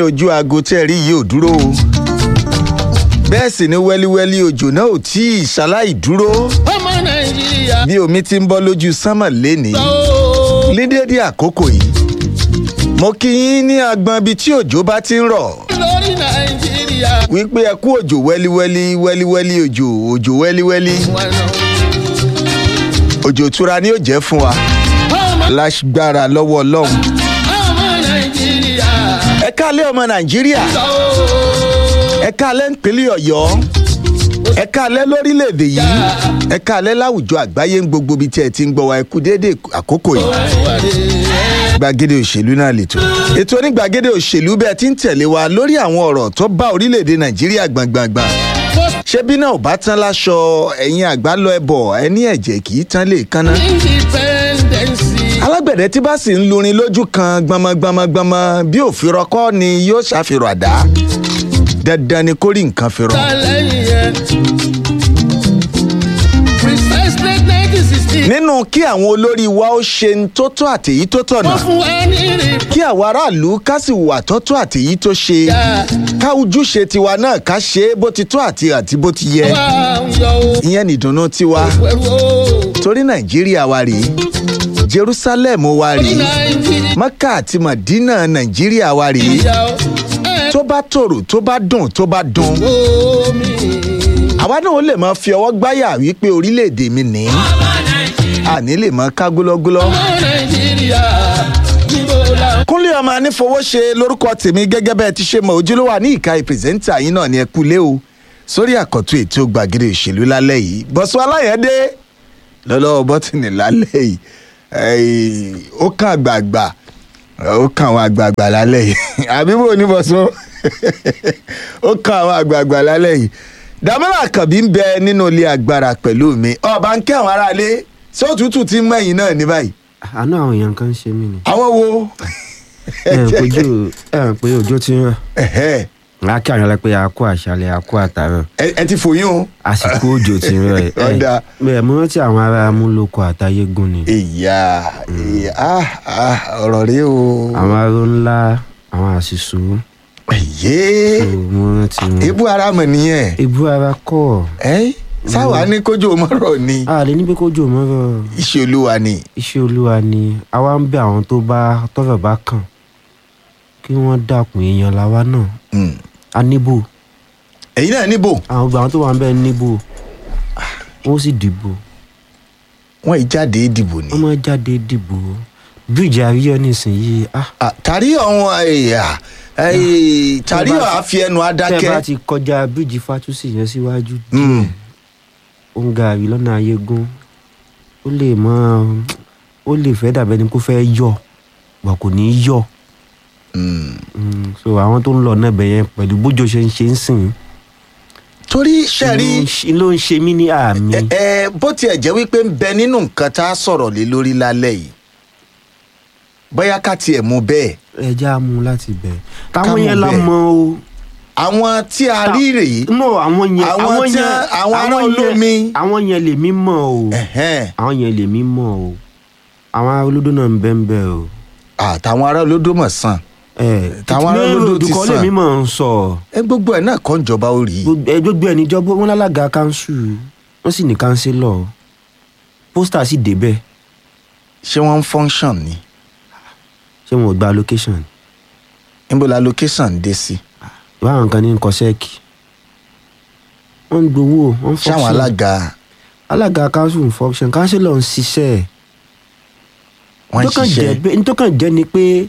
ojú aago tẹ́ rí yìí ò dúró o bẹ́ẹ̀ sì ni wẹ́líwẹ́lí òjò náà ò tí ì ṣaláì dúró ọmọ nàìjíríà bí omi ti ń bọ́ lójú sánmọ̀ lénìí ó ní déédéé àkókò yìí mo kí yín ní agbọn ibi tí òjò bá ti ń rọ̀ lórí nàìjíríà wípé ẹ kú òjò wẹ́líwẹ́lí wẹ́líwẹ́lí òjò òjò wẹ́líwẹ́lí wọn náà òjò ìtura ni yóò jẹ́ fún wa ọmọ lágbára lọ́wọ́ ọlọ́run ọmọ nàìjíríà ẹ káalẹ́ ọmọ nàìjíríà ó ẹ káalẹ́ nípínlẹ̀ ọ̀yọ́ ẹ káalẹ́ lórílẹ̀‐èdè yìí ẹ káalẹ́ láwùjọ àgbáyé ń gbogbo ibi tí ẹ ti ń gbọ́ wa ẹ kú déédéé àkókò yìí gbàgede òṣèlú náà lètò ètò onígbàgede òṣèlú bẹ́ẹ̀ ti ń tẹ̀lé wa lórí àwọn ọ̀rọ̀ tó bá orílẹ̀‐èdè nàìjíríà gbàngbàngbà ṣé bí náà ò bá tán láṣọ ẹ̀yin àgbà lọ ẹbọ ẹni ẹ̀jẹ̀ kì í tán lè kánná independence alágbẹ̀dẹ tí bá sì ń lurin lójú kan gbọmọgbọmọgbọmọ bí òfin rọkọ ni yóò ṣàfihàn àdá dandan ni kó rí nǹkan fi rọ. lẹ́yìn yẹn precisely nineteen sixty nínú kí àwọn olórí wa ó ṣe ń tó tó àtèyí tó tọ̀nà wọ́n fún wa ní ìrìbọn kí àwọn aráàlú ká sì wà tó tó àtèyí tó ṣe ká ojúṣe tiwa náà ká ṣe é bó ti tó àti àti bó ti yẹ wa ń yọ ó ìyẹn nìdùnnú tiwa pẹ̀lú ó torí nàìjíríà wa rèé jerusalem wa rèé nàìjíríà mọ́kà àti mọ̀dínà nàìjíríà wa rèé ó ẹ̀ tó bá tòrò tó bá dùn tó bá dùn omi àwa náà ó lè máa fi ọwọ́ gbáyà wípé orílẹ̀-èdè mi ní àní lè máa ká gúlọ́gúlọ́. ọmọ nàìjíríà níbo la kúnlé ọmọ anífowóṣe lórúkọ tèmi gẹ́gẹ́ bẹ́ẹ̀ ti ṣe mọ̀ ojúlówó ní ìka ìpìrìsẹ́ńtà yín náà ni ẹ kú lé o sórí àkọ́tún ètò gbàgede òṣèlú lálẹ́ yìí bọ́sùn aláyẹ̀dé lọ́lọ́wọ́ bọ́tìnì lálẹ́ yìí ẹ̀ẹ́, ó kàn àgbààgbà ó kàn àwọn àgbààgbà lálẹ́ yìí àbíbò ní bọ́sùn ó kàn àwọn àgbààgbà lálẹ́ yìí dàmọ́lá àkànbí ń bẹ nínú ilé agbára pẹ̀lú mi ọba ń kẹ́ àwọn aráalé sóòtútù ti ń mẹ́yìn náà ní báyìí àánú àwọn èèyàn kan ń ṣe mí ni. àwọn wo ẹ ń kojú ẹ ń pé òjò ti ń rọ Ẹ̀hẹ́. a kí àwọn ẹlẹpẹ a kó àṣálẹ́ a kó àtàrọ ẹ ẹ ti fòyún o. àsìkò òjò ti ń rọ ẹ. Ọ̀dà. bẹ́ẹ̀ mo rántí àwọn ará amúlòkọ àtayégún ni ìyá ìyá ah, ah, ọ̀rọ̀ rí o. àwọn aró ńlá àwọn àṣìṣò ẹ̀yẹ́ tó mo rántí wọn. ebú ara mọ̀ nìyẹn. ebú ara kọ ẹ́ sáwa ní kójú mọ́rọ̀ ni a lè ní pé kójú mọ́rọ̀ iṣẹ́ olúwa ni. iṣẹ́ olúwa ni àwa ń bẹ àwọn tó bá tọ́fẹ̀ bá kàn kí wọ́n dàkún èèyàn làwa náà Mm. a níbò ẹ̀yin náà níbò àwọn gbà àwọn tó wà ń bẹ níbò wọ́n sì dìbò wọ́n ì jáde ìdìbò ni. wọ́n máa jáde dìbò bíríìjì àríyọ nísìnyìí ah Ah, tàrí ọ̀hún ẹ̀yà tàrí ọ̀ àfi ẹnu tẹ́ bá adákẹ́. ti kọjá bíríìjì fátúsì yẹn síwájú Mm. díẹ̀ ó ń gàrí lọ́nà ayégún ó lè mọ ó lè fẹ́ dàbẹ́ ni kó fẹ́ yọ gbà kò ní í yọ Mm. Mm, so àwọn tó ń lọ náà bẹ̀ yẹn pẹ̀lú bójú ṣe ń ṣe ń sìn torí sẹ́rí ló ń ṣe- ló ń ṣe mí ní àmì ẹ ẹ, bó tiẹ̀ jẹ́ wípé ń bẹ nínú nǹkan tá a sọ̀rọ̀ lé lórí lálẹ́ yìí bóyá ká tiẹ̀ mú bẹ́ẹ̀ ẹja mú láti bẹ̀ Ká táwọn mú yẹn la bẹ́ẹ̀. mọ o àwọn tí a rí rèé no àwọn yẹn Àwọn àwọn tí- yẹn àwọn ará yẹn- olómi. àwọn yẹn lèmi mọ̀ o ẹ̀hẹ́n, àwọn yẹn lèmi mọ̀ o àwọn ará olódó náà ń bẹ́ ń bẹ́ o. àtàwọn ará olódòmọ̀ sàn ẹ Tàwọn ará olódò ti olùkọ́ sàn. lèmi mọ̀ ń sọ ẹ gbogbo ẹ̀ náà kọ́ ń jọba ó rí i. Gbogbo- ẹ, gbogbo ẹ̀ níjọba wọn lálága kanṣu wọn sì ní kánsílọ̀ pósítà sì débẹ̀ ṣé wọ́n ń function ni ṣé wọn ò gba location níbo la location dé sí ìbáwọn kan ní nǹkan sẹ́ẹ̀kì wọ́n ń gbowó wọ́n ń ṣáwọn function alága alága kanṣu ń function kánsílọ̀ ń ṣiṣẹ́ wọ́n ń Ntọ́kàn jẹ́ ṣiṣẹ́ pé- ntọ́kàn jẹ́ ni pé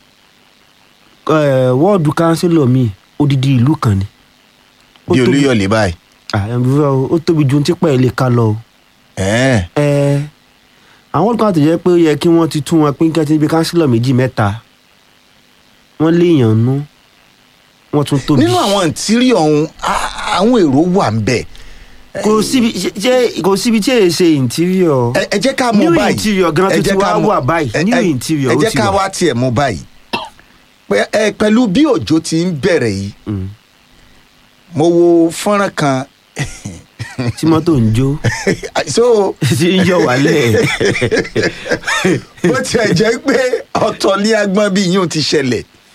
ẹ, wọ́ọ̀dù kánsílọ̀ mi odidi ìlú kan ni Ó bí tóbi- olúyọ̀lé báyìí. Ah, ẹ, bro, ó tóbi ju ti pẹ́ lè ka lọ o. ẹ̀ẹ́n, ẹ àwọn kan tó jẹ́ pé ó yẹ kí wọ́n ti tún wọn pín kí wọ́n ti bí kánsílọ̀ méjì mẹ́ta wọ́n léèyàn nú wọ́n tún tóbi. nínú àwọn ìtírí ọ̀hún á- àwọn èrò wà ń bẹ̀ kò síbi ṣe kò síbi tí èyí ṣe interior. ẹ ẹ jẹ́ ká mú New báyìí interior gan Ẹ tó ti jẹ́ ká wá mú- wà báyìí. ẹ- New ẹ- interior ẹ ó jẹ́ ti ká wà. wá tiẹ̀ mú báyìí Pẹ- ẹ, pẹ̀lú bí òjò ti ń bẹ̀rẹ̀ yìí Mm. mo wo fọ́nrán kan tí mọ́tò ń jó so tí ń yọ wálẹ̀. bó tiẹ̀ jẹ́ pé ọ̀tọ̀ ní agbọ́n bí yín ti ṣẹlẹ̀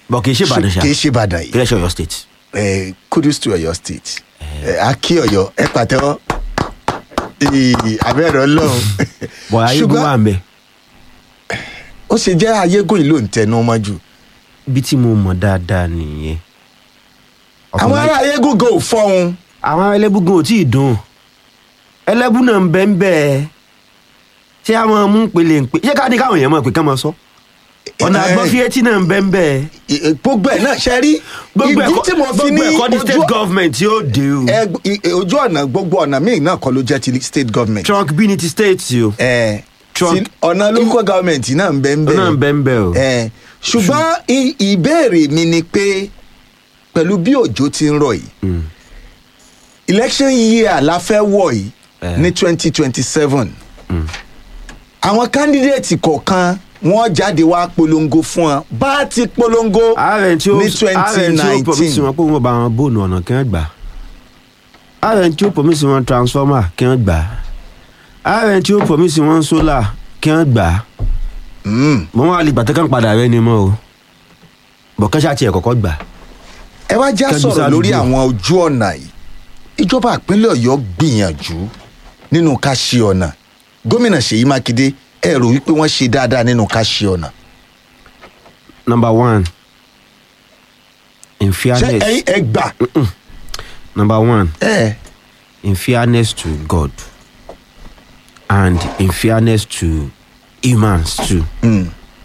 bọ̀ kì í ṣe ìbàdàn ṣá kì í ṣe ìbàdàn yìí kì í ṣe ọ̀yọ́ state. Eh, kudos to Ọ̀yọ́ state Eh, akí Ọ̀yọ́ ẹ pàtẹ́wọ́ Ì, abẹ́rẹ́ Ọlọ́run bọ̀ ayégun wà ń bẹ̀ ó ṣe jẹ́ ayégún yìí ló ń tẹnu mọ́ jù bí tí mo mọ̀ dáadáa nìyẹn. àwọn ará ayégún gan ò fọ́hun àwọn ẹlẹ́bùgún ò tí ì dùn ẹlẹ́bù náà ń bẹ́ ń bẹ́ ẹ ṣé a máa mú pèlè ń pè ṣé ká ní káwọn èèyàn máa pè ká máa sọ ọ̀nà Eh, àgbọ̀fíẹ́tì náà ń bẹ́ ń bẹ́ ẹ ì- ì- gbogbo ẹ̀ náà ṣe rí gbogbo ìdí ẹ̀kọ́ tí mo fi ní gbogbo ẹ̀kọ́ ní state ojú- government yóò dé o ẹ, ì- ì- ojú ọ̀nà gbogbo ọ̀nà míì náà kọ́ ló jẹ́ ti state government trunk bí ní ti state o Eh, Trump- ti- ọ̀nà local government náà ń bẹ ń bẹ náà ń bẹ́ ń bẹ́ o Eh, ṣùgbọ́n i- ìbéèrè mi ni pé pẹ̀lú bí òjò ti ń rọ̀ yìí Mm. election year la fẹ́ wọ̀ yìí Eh. ní twenty twenty seven àwọn candidate kọ̀ọ̀kan wọ́n jáde wá polongo fún wọn bá a ti polongo ààrẹ tí ó ní ààrẹ tí ó promise 2019 wọn pé wọn bá wọn bóònù ọ̀nà kí wọ́n gbà ààrẹ tí ó promise wọn transformer kí wọ́n gbà ààrẹ tí ó promise wọn solar kí wọ́n gbà Mm. mo wá lè gbàtẹ́ kàn padà rẹ ni mọ́ o bọ̀kẹ́sà tiẹ̀ kọ́kọ́ gbà ẹ wá já Kẹ́mi sọ̀rọ̀ lórí Sádùúgbò. àwọn ojú ọ̀nà yìí ìjọba ìpínlẹ̀ ọ̀yọ́ gbìyànjú nínú ká ṣe ọ̀nà gómìnà ṣèyí mákindé ẹ rò wípé wọ́n ṣe dáadáa nínú ká ṣe ọ̀nà number one in ṣé fairness ẹ̀yin ẹ gbà number one ẹ in fairness to God and in fairness to humans too. mm,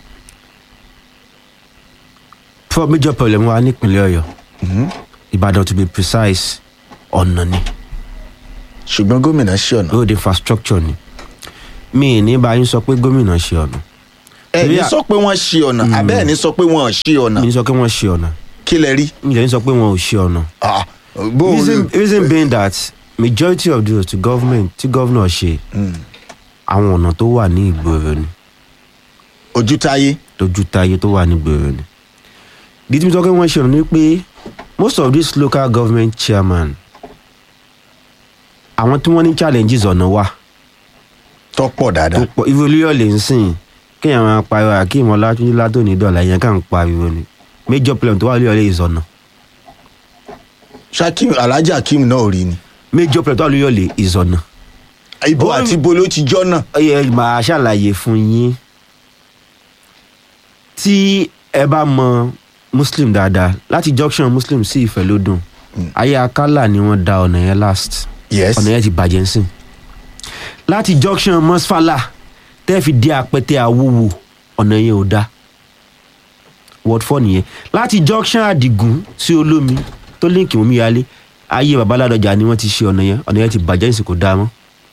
for major problem wa nípínlẹ̀ ọ̀yọ́ ìbàdàn to be precise ọ̀nà ni ṣùgbọ́n gómìnà ṣe ọ̀nà road infrastructure ni mi ì ní báyìí sọ pé gómìnà ṣe ọ̀nà ẹ ní torí à- sọ pé wọ́n ṣe ọ̀nà àbẹ́ ẹ̀ ní sọ pé wọ́n ò ṣe ọ̀nà mi ní sọ pé wọ́n ṣe ọ̀nà kí lẹ rí mi ì ní sọ pé wọ́n ò ṣe ọ̀nà. Ah, bó o reason reason being that majority of those to government tí governor ṣe Mm, àwọn ọ̀nà tó wà ní ìgboro ni ojú táyé tójú táyé tó wà ní ìgboro ni. ìdí tí mo sọ pé wọ́n ṣe ọ̀nà ni pé most of these local government chairman àwọn tí wọ́n ní challenges ọ̀nà wà tó pọ̀ tó dáadáa pọ̀ ìwé olóyọ̀ lè ń sìn kéèyàn máa pariwo akeem ọlátúnjí látòní dọ̀là yẹn kàn ń pariwo ni major problem tó wà lóyọ̀ lè ìzọ̀nà shakim alhaji akeem náà ò rí ni major problem tó wà lóyọ̀ lè ìzọ̀nà. ibo Ó- àti ibo ló ti jọ́ náà ẹ máa ṣàlàyé fún yín tí ẹ bá mọ muslim dáadáa láti junction muslim sí ìfẹ́lódùn ayé akálà ni wọ́n da ọ̀nà yẹn last yes ọ̀nà yẹn ti bàjẹ́ ń sìn láti junction mọ́sfàlà tẹ́ fi dé apẹtẹ àwòwò ọ̀nà yẹn ò da word four nìyẹn láti junction àdìgún sí olómi tó líǹkì mọ́mí yálé ayé babaládọjà ni wọ́n ti ṣe ọ̀nà yẹn ọ̀nà yẹn ti bàjẹ́ ń sìn kò dáa mọ́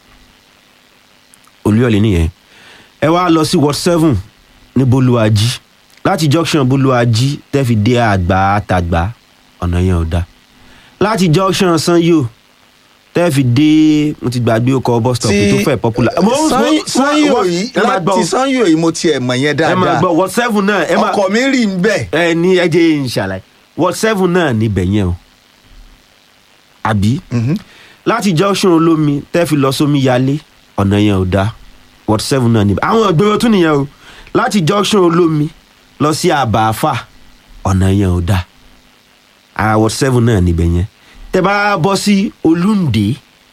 olúyọ̀lé nìyẹn ẹ wá lọ sí ward seven ní bolúwájí láti junction bolúwájí tẹ́ fi dé àgbà àtàgbà ọ̀nà yẹn ò da láti junction sanyo tẹ́ fi dé mo ti gbàgbé ọkọ̀ bus stop tó fẹ́ popular. Mo- mo- Sanyo- mo- sanyo mo- yìí ẹ máa gbọ́ láti sanyo yìí mo tiẹ̀ mọ̀ yẹn ẹ máa dáadáa gbọ́ ward seven náà ẹ máa ọkọ̀ mi rí ń bẹ̀ ẹ ní ẹ jẹ́ ìṣàlàyé ward seven náà níbẹ̀ yẹn o àbí láti junction olómi tẹ́ fi lọ sómi yálé ọ̀nà yẹn ò dáa ward seven náà níbẹ̀ àwọn ìgboro tún nìyẹn o láti junction olómi lọ sí àbáfà ọ̀nà yẹn ò dáa ara ward seven náà níbẹ̀ yẹn tẹ́ bá bọ́ sí olúndé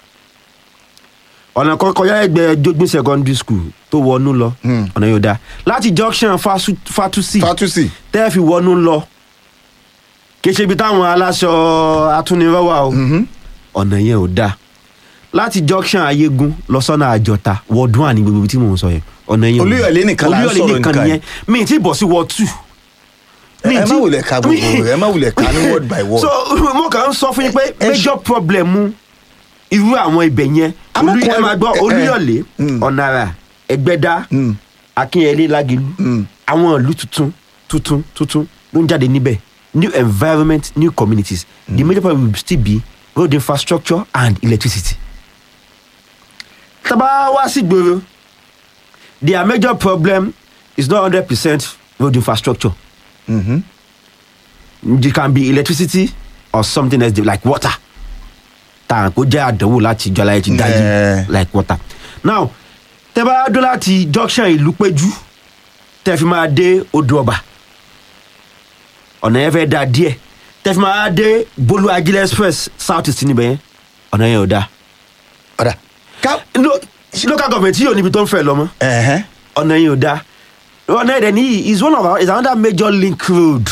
ọ̀nà kan kọjá ẹgbẹ́ jogbin secondary school tó wọnú lọ Hmm. ọ̀nà yẹn ò dáa láti junction Fasu- fatusi fatusi tẹ́ fi wọnú lọ kì í ṣe ibi táwọn aláṣọ atúnirọ́wà o ọ̀nà yẹn ò dáa láti junction ayégun lọ sọ́nà àjọta wọ́ọ̀dún àní gbogbo ibi tí mò ń sọ yẹn ọ̀nà yẹn ò dáa. Olúyọ̀lé nìkan là ń Olúyọ̀lé sọ̀rọ̀ nìkan nìkan nìyẹn mi ì tí bọ̀ sí wọ́ọ̀ two. Mi ì ẹ má tí- wulẹ̀ ka gbogbo ẹ má wulẹ̀ ka ní word by word so mo kàn ń sọ fún yín pé ẹ ṣe- major problem irú àwọn ibẹ̀ yẹn Àmọ́ Olú- kò- ẹ máa gbọ́ ẹ- ẹ- olúyọ̀lé Mm. ọ̀nàrà ẹgbẹ́dá Mm. akínyẹlé lágẹ̀lú Mm. àwọn ìlú tuntun tuntun tuntun ló ń jáde níbẹ̀ new environment new communities the major problem will still be road infrastructure and electricity. tábà wá sí gbòòrò their major problem is not hundred percent road infrastructure Mhm. it can be electricity or something else like water tàn kó jẹ́ àdánwò láti jọ aláyẹ ti dájú Eh. like water now tẹ bá dó láti junction ìlú péjú tẹ fi máa dé odò ọba ọ̀nà yẹn fẹ́ da díẹ̀ tẹ́fí máa dé bolu agilẹ̀ express south east níbẹ̀ yẹn ọ̀nà yẹn ò da ọ̀dà ká no local government yìí ò níbi tó ń fẹ́ lọ mọ́ ẹ̀hẹ́n ọ̀nà yẹn ò da ọ̀nà yẹn dẹ̀ ní is one of our is another major link road.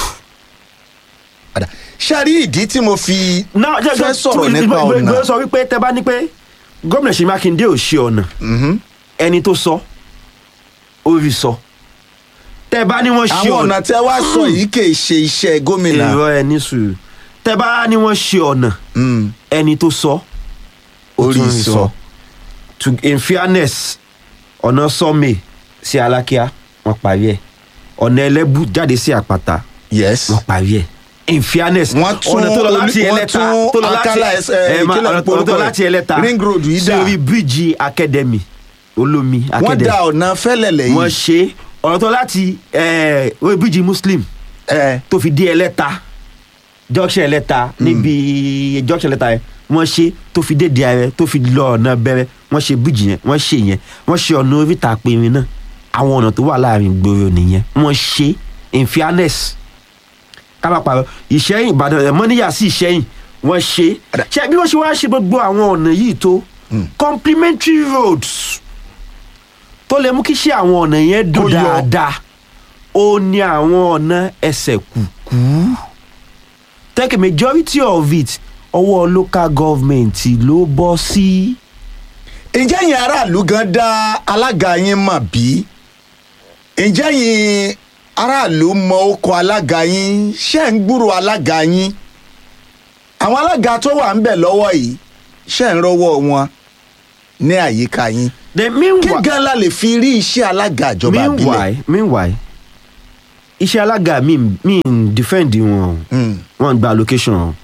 ọ̀dà ṣáàrí ìdí tí mo fi náà jẹ́ fẹ́ sọ̀rọ̀ nípa ọ̀nà ìgbẹ́ sọ wípé tẹ bá ní pé gómìnà Ṣèyí Mákindé ò ṣe ọ̀nà Mhm. ẹni tó sọ ó rí sọ tẹ bá ní wọ́n ṣe àwọn ọ̀nà tẹ́ wá sọ yìí kì í ṣe iṣẹ́ gómìnà èrò ẹ ní sùúrù tẹ bá ní wọ́n ṣe ọ̀nà Mm, ẹni tó sọ ó orí tún rí sọ to in fairness ọ̀nà sọ́mẹ̀ sí alákíá wọ́n parí ẹ̀ ọ̀nà ẹlẹ́bù jáde sí àpáta yes wọ́n parí ẹ̀ in fairness Wọ́n tún ọ̀nà tó lọ láti olú- wọ́n ẹlẹ́ta tún tó lọ láti Akala ẹs- ẹ, ẹ, ma- ìkílẹ̀ ọ̀nà tó orúkọ lọ rẹ̀. láti ẹlẹ́ta Ring road yìí sí dà. orí bíríìjì academy olómi wọ́n academy da ọ̀nà fẹ́lẹ̀lẹ̀ wọ́n yìí ṣe ọ̀nà tó láti ẹ, orí bíríìjì muslim ẹ tó fi dé ẹlẹ́ta junction ẹlẹ́ta níbi junction ẹlẹ́ta yẹn wọ́n ṣe tó fi dé diarẹ tó fi lọ ọ̀nà bẹ̀rẹ̀ wọ́n ṣe bíríìjì yẹn wọ́n ṣe yẹn wọ́n ṣe ọ̀nà oríta apẹ̀rin náà àwọn ọ̀nà tó wà láàrin gbòòrò nìyẹn wọ́n ṣe in fairness kábàpà ìṣẹ́yìn ìbàdàn ẹ̀ mọ́níyà sí ìṣẹ́yìn wọ́n ṣe ṣe bí wọ́n ṣe wá ṣe gbogbo àwọn ọ̀nà yìí tó complementary roads tó lè mú kí ṣe àwọn ọ̀nà yẹn dùn Kó yọ. dáadáa ó ní àwọn ọ̀nà ẹsẹ̀ kùkú take a majority of it ọwọ́ local government ló bọ́ sí. ǹjẹ́ yín aráàlú gan dá alága yín mọ̀ bí ǹjẹ́ yín aráàlú mọ okò alága yín ṣé ń gbúrò alága yín àwọn alága tó wà ń bẹ̀ lọ́wọ́ yìí ṣé ń rọ́wọ́ wọn ní àyíká yín then kí meanwhile gan la lè fi rí iṣẹ́ alága ìjọba àbílẹ̀ meanwhile meanwhile iṣẹ́ alága mi mi ń defend wọn o. Mm, wọ́n gba allocation o.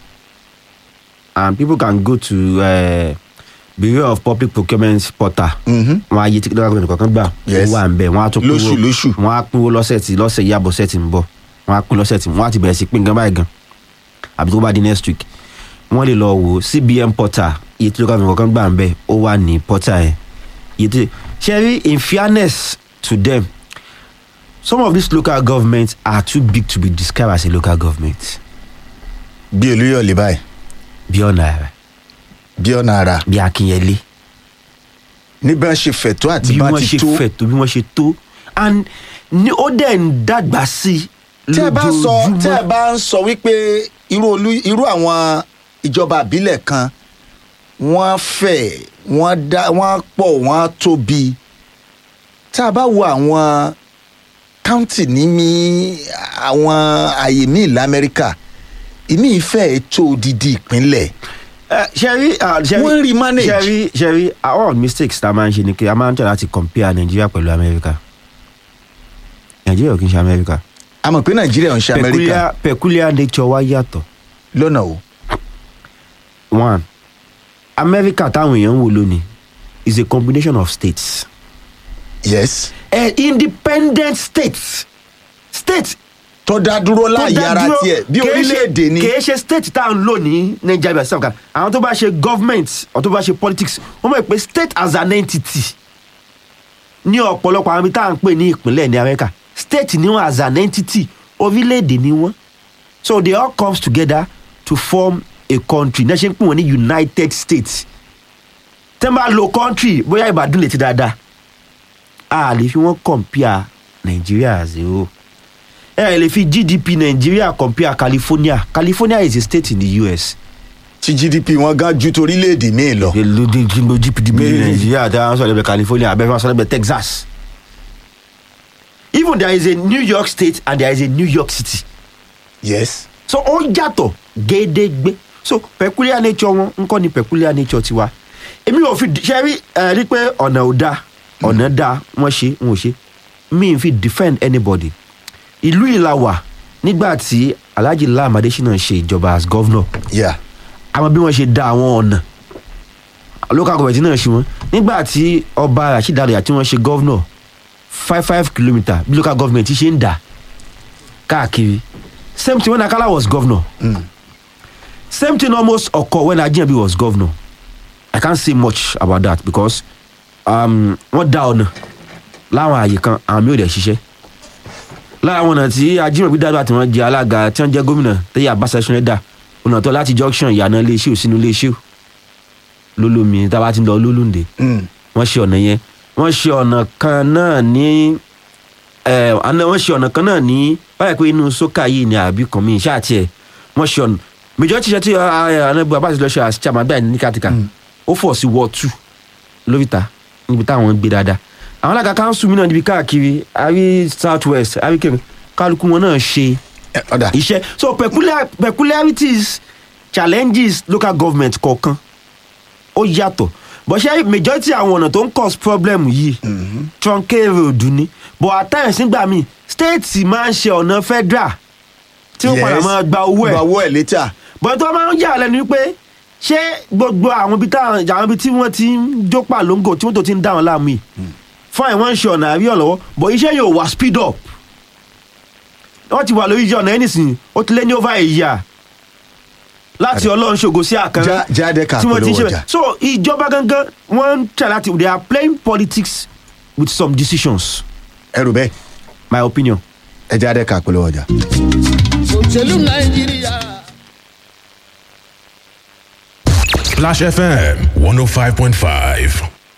and people can go to uh, bureau of public procurement portal mhm. wọn á yí tí lọ́wọ́ nìkan gbà Yes. ó wà ń bẹ̀ wọ́n á tún Lóṣù, lóṣù. wọ́n á pínwó lọ́sẹ̀ tí lọ́sẹ̀ yìí àbọ̀sẹ̀ tí ń bọ̀ wọ́n á pín lọ́sẹ̀ tí wọ́n á ti bẹ̀rẹ̀ sí pín gan báyìí gan àbí tó bá di next week wọ́n lè lọ wò cbn portal iye tí lọ́wọ́ nìkan gbà ń bẹ̀ ó wà ní portal yẹn iye tí ṣe in fairness to them some of these local governments are too big to be described as a local government bí olúyọ̀lé báyìí bí ọ̀nà rẹ̀ bí ọ̀nà ara bí akínyẹlé níbi wọn ṣe fẹ̀tọ́ àti bí bá wọ́n ti ṣe tó fẹ̀ tó bí wọ́n ṣe tó and ní ó dẹ̀ ń dàgbà sí i tẹ́ ẹ bá sọ lójoojúmọ́. tẹ́ ẹ bá ń sọ wípé irú olú irú àwọn ìjọba àbílẹ̀ kan wọ́n fẹ̀ wọ́n dá wọ́n pọ̀ wọ́n tóbi tá a bá wo àwọn káùntì ní mi àwọn àyè míì lamẹ́ríkà ìmí ìfẹ́ tó odidi ìpínlẹ̀ Eh, ṣẹ́rí ah, ṣẹ́rí Wọ́n rí manage. ṣẹ́rí ṣẹ́rí all mistakes tá a máa ń ṣe ni pé a máa ń tẹ̀ láti compare Nigeria pẹ̀lú America Nigeria ò kí ń ṣe America a mọ̀ pé nàìjíríà ń ṣe amẹ́ríkà peculiar peculiar nature wa yàtọ̀ lọ́nà o one America táwọn èèyàn ń wò lónìí is a combination of states yes eh, independent states states tó dá dúró láàyè tó dá ara dúró, tiẹ̀ bí kìí ṣe- orílẹ̀-èdè ni kìí ṣe state tá à ń lò ní nigeria bí àṣà àwọn tó bá ṣe government àwọn tó bá ṣe politics wọ́n mọ̀ pé state as an entity ní ọ̀pọ̀lọpọ̀ àwọn ibi tá à ń pè ní ìpínlẹ̀ ní america state ni wọ́n as an entity orílẹ̀-èdè ni wọ́n so they all comes together to form a country náà ṣe ń pè wọ́n ní united states tẹ́ ń bá lo country bóyá ìbàdàn lè ti dáadáa a lè fi wọ́n compare nigeria as a whole ẹ lè fi gdp nàìjíríà compare california california is a state in the us. tí gdp wọn gan ju torílẹ̀-èdè míì lọ. lójú gdp nàìjíríà tí wọ́n sọ lẹ́bẹ̀ẹ́ california abẹ́fẹ́ wọn sọ lẹ́bẹ̀ẹ́ texas. even there is a new york state and there is a new york city. yes. so ó yàtọ̀ gédégbé so peculiar nature wọn ń kọ́ ni peculiar nature tiwa èmi ò fi ṣe rí ẹ rí pé ọ̀nà ò dáa ọ̀nà dáa wọ́n ṣe wọn ò ṣe mi ì fi defend anybody ìlú ìlà wà nígbà tí alhaji lam adesina ṣe ìjọba as governor yeah. àwọn bí wọ́n ṣe da àwọn ọ̀nà local government náà ṣe wọ́n nígbà tí ọba rasheed alayà tí wọ́n ṣe governor five five kilometre bí local government ṣe ń dà káàkiri same thing when akala was governor Mm. same thing almost occur when ajiyanbi was governor i can't say much about that because um, wọ́n dá ọ̀nà láwọn àyè kan àwọn mi ò dẹ̀ ṣiṣẹ́ lára àwọn ọ̀nà tí ajímọ̀bí dáadáa tí wọ́n jẹ alága tí wọ́n jẹ́ gómìnà tẹ́yà abáṣẹ́sùn ẹ̀dá ọ̀nà tó láti junction ìyànà iléeṣẹ́ ò sínú iléeṣẹ́ ò lólómi tá a bá ti ń lọ lólùndé Mm. wọ́n ṣe ọ̀nà yẹn wọ́n ṣe ọ̀nà kan náà ní ẹ̀ àná wọ́n ṣe ọ̀nà kan náà ní báyìí pé inú sókà yìí ni àbí kan mi ṣáà tiẹ̀ wọ́n ṣe ọ̀nà majority ṣe tí anábù abáṣe lọ ṣe àṣìṣe àmàgbà ní kàtìkà ó fọ̀ sí wọ́ two lóríta níbi táwọn ń gbé dáadáa àwọn alága council mi náà níbi káàkiri àrí south west àrí kẹrin kálukú wọn náà ṣe Ẹ, ọ̀dà iṣẹ́ so peculiar peculiarities challenges local government kọ̀ọ̀kan ó yàtọ̀ but ṣé majority àwọn ọ̀nà tó ń cause problem yìí truncate road ni but at times nígbà míì state máa ń ṣe ọ̀nà federal tí ó padà Yes. máa gba owó gba ẹ̀ owó ẹ̀ létà but tó máa ń yà lẹ́nu wípé ṣé gbogbo àwọn ibi táwọn àwọn ibi tí wọ́n ti ń jó pàlóńgò tí wọ́n tó ti ń dá wọn láàmú yìí fún àwọn ń ṣe ọ̀nà àrí ọ̀lọ́wọ́ but iṣẹ́ yóò wá speed up wọ́n ti wà lórí iṣẹ́ ọ̀nà ẹnìsìn ó ti lé ní over a year láti ọlọ́run ṣògo sí àkàrà Já- jáde ká tí wọ́n ti ń ṣe polówó bẹ́ẹ̀ ọjà. so ìjọba gangan wọ́n ń tẹ̀ láti they are playing politics with some decisions ẹrù bẹ́ẹ̀ my opinion. ẹ jáde ká polówó ọjà. òṣèlú nàìjíríà. Splash FM 105.5.